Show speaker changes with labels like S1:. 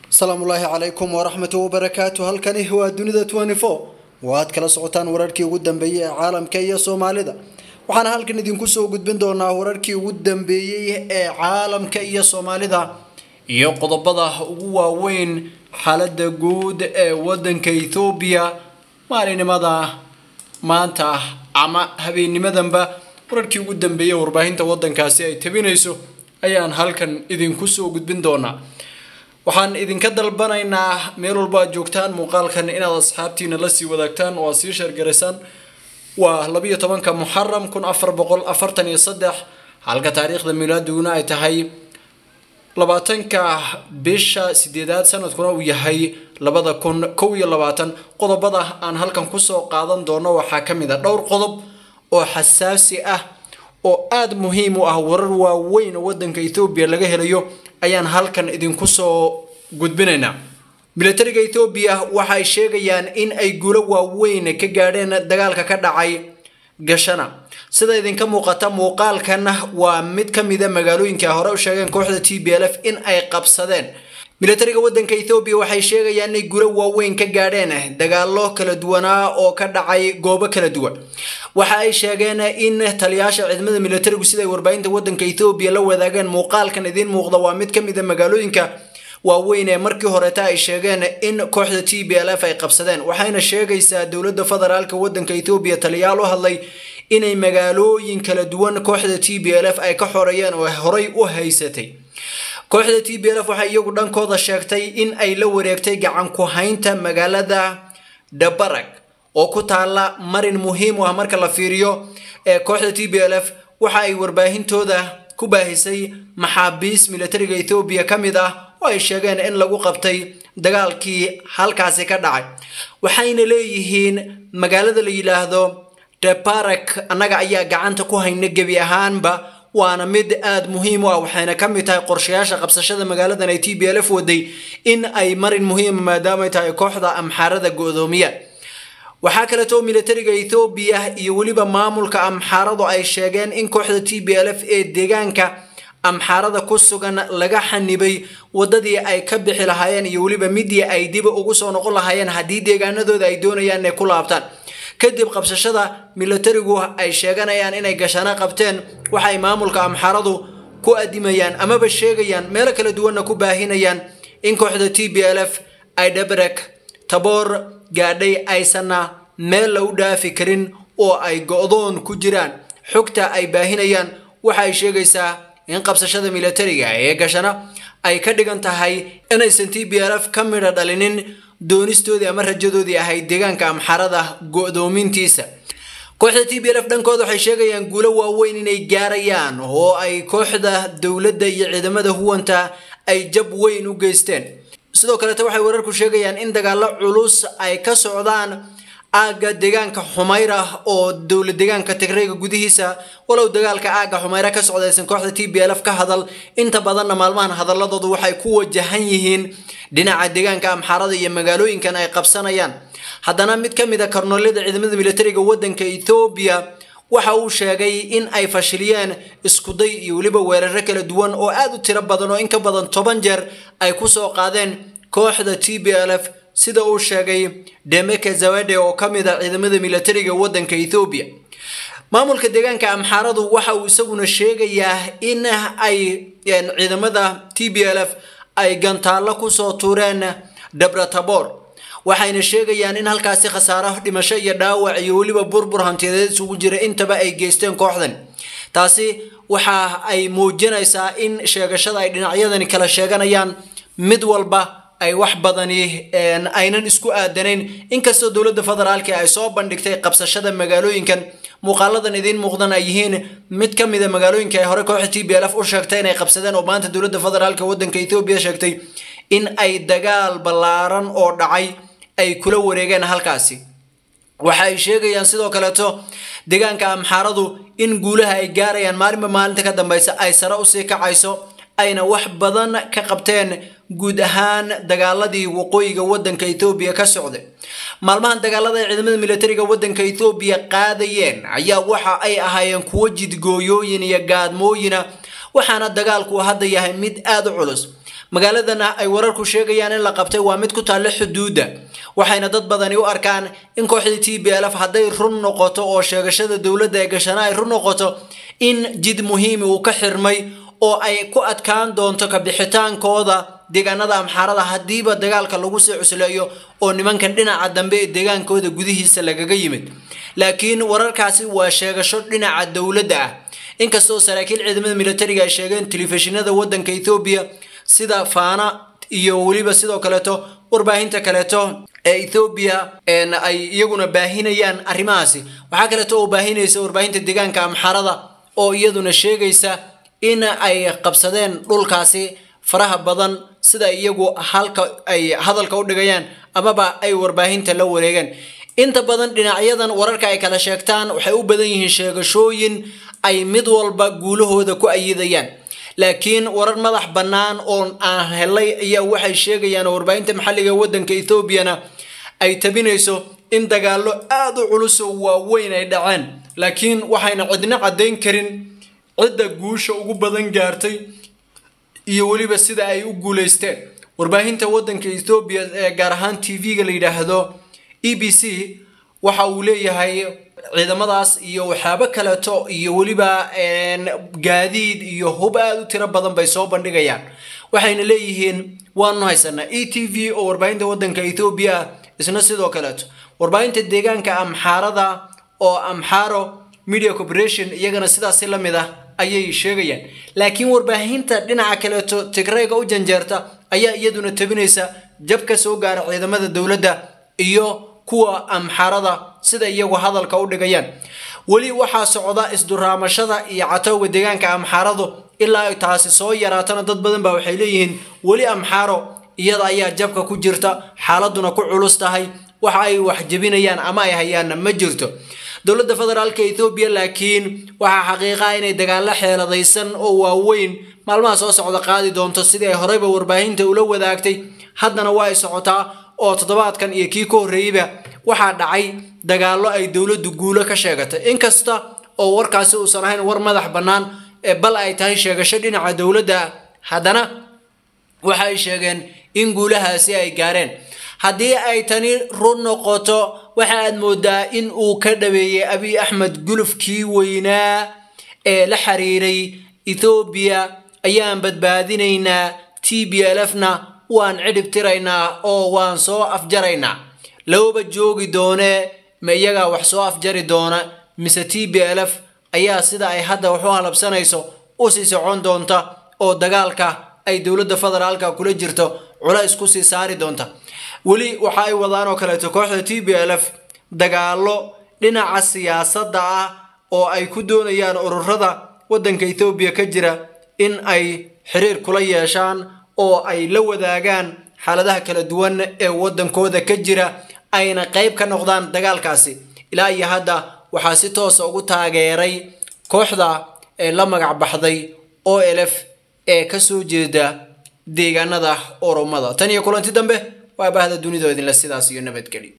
S1: asalaamu ulaahi calaykum waraxmatu wabarakaatu halkani waa dunida waaad kala socotaan wararkii ugu dambeeyey ee caalamka iyo soomaalida waxaana halkan idinku soo gudbin doonaa wararkii ugu dambeeyey ee caalamka iyo soomaalida iyo qodobada ugu waaweyn xaalada guud ee wadanka ethoobiya maalinimada maanta ama habeennimadanba wararkii ugu dambeeyey warbaahinta wadankaasi ay tabinayso ayaan halkan idinku soo gudbin doonaa waxaan idinka dalbanaynaa meel walba aad joogtaan muuqaalkan inaad asxaabtiina lasii wadaagtaan oo aad sii sheergaraysaan waa labiyo tobanka muxaram kun afar boqol afartan iyo saddex halka taariikhda milaaduguna ay tahay labaatanka bisha sideedaad sanadkuna uu yahay labada kun kow iyo labaatan qodobada aan halkan kusoo qaadan doono waxaa ka mid a dhowr qodob oo xasaasi ah oo aada muhiim u ah warar waaweyn oo wadanka ethoobiya laga helayo ayaan halkan idinku soo gudbinaynaa militariga ethoobiya waxay sheegayaan in ay guulo waaweyn ka gaadheen dagaalka ka dhacay gashana sida idinka muuqata muuqaalkan waa mid ka mida magaalooyinka hore u sheegeen kooxda t b l f in ay qabsadeen militariga wadanka ethoobiya waxay sheegayaan inay guulo waaweyn ka gaadheen dagaalo kala duwanaa oo ka dhacay goobo kala duwan waxa ay sheegeen in taliyaasha ciidamada militarigu siday warbaahinta wadanka ethoobiya la wadaageen muuqaalkan idiin muuqda waa mid ka mida magaalooyinka waaweyn ee markii horeeta ay sheegeen in kooxda t b l f ay qabsadeen waxayna sheegaysaa dowladda federaalka wadanka ethoobiya taliyaal u hadlay inay magaalooyin kala duwan kooxda t b l f ay ka xoreeyeen oo horey u haysatay kooxda t b l f waxay iyagu dhankooda sheegtay in ay la wareegtay gacan ku haynta magaalada dhabarag oo ku taala marin muhiim u ah marka la fiiriyo ee kooxda t b l f waxa ay warbaahintooda ku baahisay maxaabiis militariga ethoobiya ka mid ah oo ay sheegeen in lagu qabtay dagaalkii halkaasi ka dhacay waxayna leeyihiin magaalada la yidhaahdo debarak annaga ayaa gacanta ku hayna gebi ahaanba waana mid aada muhiim u ah waxayna ka mid tahay qorshayaasha qabsashada magaaladan ay t b l f waday in ay marin muhiima maadaamay tahay kooxda amxaarada go-doomiya waxaa kaleeto militariga ethoobiya iyo weliba maamulka amxaaradu ay sheegeen in kooxda t b l f ee deegaanka amxaarada ku sugan laga xanibay wadadii ay ka bixi lahaayeen iyo weliba midii ay dib ugu soo noqon lahaayeen haddii deegaanadooda ay doonayaan inay ku laabtaan kadib qabsashada militarigu ay sheeganayaan inay gashano qabteen waxay maamulka amxaaradu ku adimayaan amaba sheegayaan meelo kala duwanna ku baahinayaan in kooxda t b l f ay dhabrek taboor gaadhay aysanna meel la u dhaafi karin oo ay go-doon ku jiraan xogta ay baahinayaan waxa ay sheegaysaa in qabsashada militariga ee gashana ay ka dhigan tahay inaysan t b l f ka midha dhalinin doonistoodii ama rajadoodii ahayd deegaanka amxarada go-doomintiisa kooxda t b l f dhankooda waxay sheegayaan guulo waaweyn inay gaarayaan oo ay kooxda dowladda iyo ciidamada huwanta ay jab weyn u geysteen sidoo kaleete waxay wararku sheegayaan in dagaalo culus ay ka socdaan aagga deegaanka xumayra oo dowlad deegaanka tigrayga gudihiisa walow dagaalka aagga xumayra ka socdaysan kooxda t b l f ka hadal inta badanna maalmahan hadaladoodu waxay ku wajahan yihiin dhinaca deegaanka amxaarada iyo magaalooyinkan ay qabsanayaan haddana mid ka mid a karnoolada ciidamada militariga wadanka ethoobiya waxa uu sheegay in ay fashiliyeen iskuday iyo weliba weeraro kala duwan oo aada u tiro badan oo in ka badan toban jeer ay kusoo qaadeen kooxda t b l f sida uu sheegay demeke zawade oo ka mid a ciidamada militariga wadanka ethoobiya maamulka deegaanka amxaaradu waxa uu isaguna sheegayaa in ay ciidamada t b l f ay gantaallo kusoo tuureen dhabratabor waxayna sheegayaan in halkaasi khasaaro dhimasho iyo dhaawac iyo weliba burbur hantiyadeed isugu jira intaba ay geysteen kooxdan taasi waxa ay muujinaysaa in sheegashada ay dhinacyadani kala sheeganayaan mid walba ay wax badani aynan isku aadanayn inkastoo dowladda federaalka ay soo bandhigtay qabsashada magaalooyinkan muuqaaladan idiin muuqdan ay yihiin mid ka mida magaalooyinka ay hore kooxda t b l f u sheegtay inay qabsadeen oo maanta dowladda federaalka wadanka ethoobiya sheegtay in ay dagaal ballaaran oo dhacay ay kula wareegeen halkaasi waxa ay sheegayaan sidoo kaleeto deegaanka amxaaradu in guulaha ay gaarayaan maalinba maalinta ka dambeysa ay sare usii kacayso ayna wax badan ka qabteen guud ahaan dagaaladii waqooyiga wadanka ethoobiya ka socday maalmahan dagaalada ay ciidamada militariga wadanka ethoobiya qaadayeen ayaa waxa ay ahaayeen kuwo jidgooyooyin iyo gaadmooyina waxaana dagaalku hadda yahay mid aada u culus magaaladana ay wararku sheegayaan in la qabtay waa mid ku taalla xuduudda waxayna dad badani u arkaan in kooxdii t b l f hadday run noqoto oo sheegashada dowladda ee gashana ay run noqoto in jid muhiimi uu ka xirmay oo ay ku adkaan doonto kabixitaankooda deegaanada amxaarada haddiiba dagaalka lagu sii cusleeyo oo nimankan dhinaca dambe ee deegaankooda gudihiisa lagaga yimid laakiin wararkaasi waa sheegasho dhinaca dowladda ah inkastoo saraakiil ciidamada militariga ay sheegeen telefishinada wadanka ethoobiya sida faana iyo weliba sidoo kaleeto warbaahinta kaleeto ee ethoobiya ay iyaguna baahinayaan arrimahaasi waxaa kaleeto oo baahinaysa warbaahinta deegaanka amxaarada oo iyaduna sheegaysa in ay qabsadeen dhulkaasi faraha badan sida iyagu halka ay hadalka u dhigayaan amaba ay warbaahinta la wareegeen inta badan dhinacyadan wararka ay kala sheegtaan waxay u badan yihiin sheegashooyin ay mid walba guulahooda ku ayidayaan laakiin warar madax bannaan oo aan helay ayaa waxay sheegayaan oo warbaahinta maxalliga wadanka ethoobiana ay tabinayso in dagaallo aada u culus oo waaweyn ay dhaceen laakiin waxayna cidna caddayn karin cidda guusha ugu badan gaartay iyo weliba sida ay u guulaysteen warbaahinta wadanka ethoobiya ee gaar ahaan t v-ga la yidhaahdo e b c waxa uu leeyahay ciidamadaas iyo waxyaabo kaleeto iyo weliba gaadiid iyo hub aada u tiro badan bay soo bandhigayaan waxayna leeyihiin waanu haysanaa e t v oo warbaahinta wadanka ethoobiya ah isna sidoo kaleeto warbaahinta deegaanka amxaarada oo amxaaro media corporation iyagana sidaasi la mid ah ayay sheegayaan laakiin warbaahinta dhinaca kaleeto tigrayga u janjeerta ayaa iyaduna tabinaysa jab ka soo gaara ciidamada dowladda iyo kuwa amxaarada sida iyagu hadalka u dhigayaan weli waxaa socda isduraamashada iyo catowga deegaanka amxaaradu ilaa ay taasi soo yaraatana dad badan baa waxay leeyihiin weli amxaaro iyada ayaa jabka ku jirta xaaladuna ku culus tahay waxa ay wax jebinayaan ama ay hayaanna ma jirto dowladda federaalka ethoobiya laakiin waxaa xaqiiqaa inay dagaallo xeeladaysan oo waaweyn maalmaha soo socda qaadi doonto sidii ay horeyba warbaahinta ula wadaagtay haddana waa ay socotaa oo toddobaadkan iyo kii ka horreeyeyba waxaa dhacay dagaallo ay dowladdu guulo ka sheegatay inkasta oo warkaasi uusan ahayn war madax bannaan ee bal ay tahay sheegasho dhinaca dowladda haddana waxa ay sheegeen in guulahaasi ay gaareen haddii ay tani run noqoto waxa aad moodaa in uu ka dhaweeyey abiy axmed gulufkii weynaa ee la xiriiray ethoobiya ayaan badbaadinaynaa t b l f na waan cidhib tiraynaa oo waan soo afjaraynaa looba joogi doonee ma iyagaa wax soo afjari doona mise t b l f ayaa sida ay hadda wax u halabsanayso u sii socon doonta oo dagaalka ay dowladda federaalka kula jirto culays ku sii saari doonta weli waxa ay wadaan oo kaleeto kooxda t b l f dagaallo dhinaca siyaasadda ah oo ay ku doonayaan ururada waddanka ethoobiya ka jira in ay xiriir kula yeeshaan oo ay la wadaagaan xaaladaha kala duwan ee waddankooda ka jira ayna qayb ka noqdaan dagaalkaasi ilaa iyo hadda waxaa si toosa ugu taageeray kooxda ee la magac baxday o lf ee kasoo jeeda deegaanada oromada tan iyo kulanti dambe waa bahda dunidoo idinle sidaas iyo nabadgeli